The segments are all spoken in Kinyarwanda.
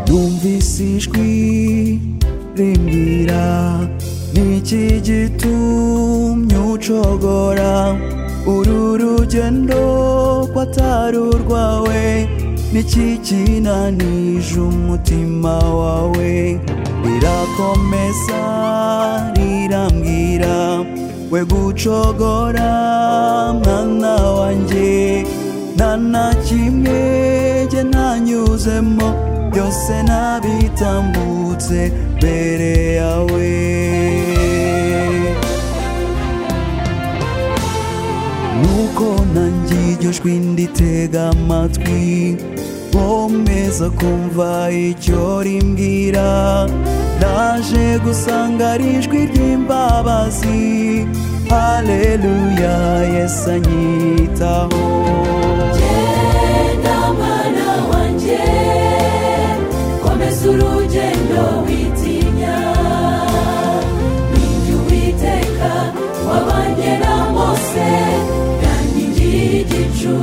Numvise ijwi rimbwira Niki gitumye ucogora Uru rugendo ko atari urwawe Niki kinanije umutima wawe Rirakomeza rirambwira We gucogora mwana wanjye Nta na kimwe jye nanyuzemo byose nabitambutse mbere yawe nuko nanjye iryo jwi nditega amatwi nkomeza kumva icyo rimbwira naje gusanga ari ijwi ry'imbabazi haleluya yesu anyitaho Genda mwana wanjye komeza urugendo witinya ninjye uwiteka wabanye na mose yangiriye igicu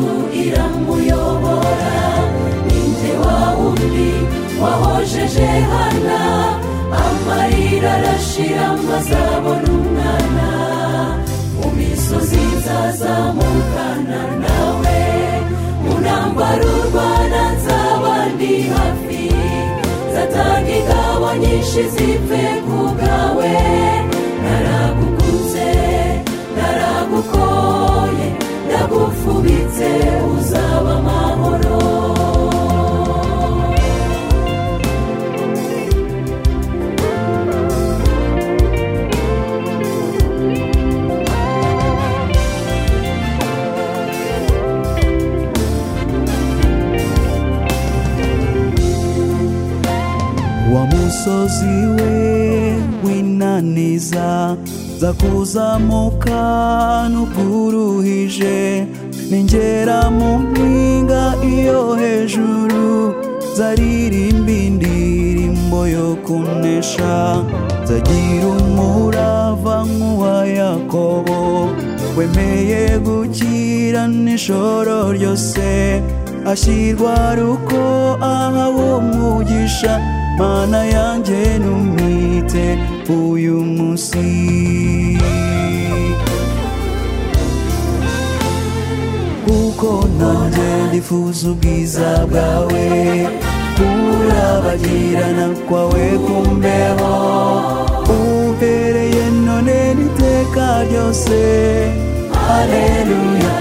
iramuyobora ninjye wa wundi wahojeje hana amarira arashira maze abona umwana mu misozi nzazamukana nawe mu ntambaro urwana nzaba ndi hafi nzatanga ingabo nyinshi zipfe ku bwawe naragukuze naragukoye ndagufubitse uzaba amahoro wa musozi we w'inaniza za kuzamuka n'ubwuruhije ningera mu mpinga iyo hejuru zaririmba indirimbo yo kunesha zagira umurava nk'uwa yakobo wemeye gukira n'ijoro ryose ashyirwa ruko aha wo mugisha mana yanjye numwite uyu munsi kuko nanjye ndifuza ubwiza bwawe kurabagirana kwawe kumbeho umbereye none n'iteka ryose haleluya